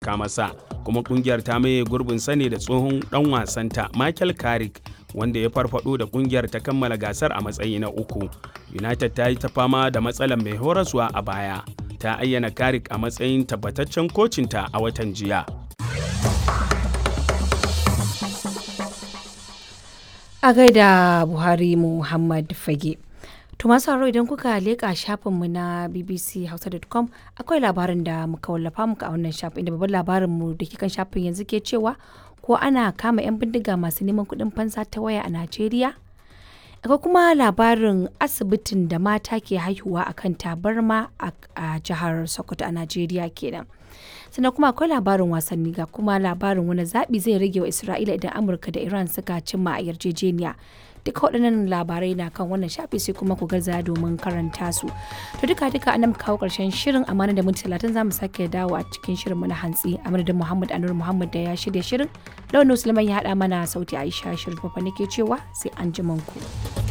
taimaka masa kuma kungiyar ta maye gurbin sane da tsohon dan wasanta Michael Carrick wanda ya farfado da kungiyar ta kammala gasar a matsayi na uku. United ta yi ta fama da matsalar mai horaswa a baya. Ta ayyana Carrick a matsayin tabbataccen kocinta a watan jiya. A gaida Buhari Muhammad Fage. To masu haro idan kuka leƙa shafinmu na bbchausa.com akwai labarin da muka wallafa muka a wannan shafin inda babban labarinmu da ke kan shafin yanzu ke cewa ko ana kama 'yan bindiga masu neman kuɗin fansa ta waya a Najeriya? Akwai kuma labarin asibitin da mata ke haihuwa a kan tabarma a jihar Sokoto a Najeriya kenan. sannan kuma akwai labarin wasanni ga kuma labarin wani zaɓi zai rage wa Isra'ila idan Amurka da Iran suka cimma a yarjejeniya. duka waɗannan labarai na kan wannan shafi sai kuma ku gaza domin karanta su to duka duka anan kawo ƙarshen shirin amana da minti talatin za mu sake dawo a cikin shirin mu na hantsi a madadin muhammad anur muhammad da ya shirya shirin launin musulman ya haɗa mana sauti aisha shirin fafa nake cewa sai an ku.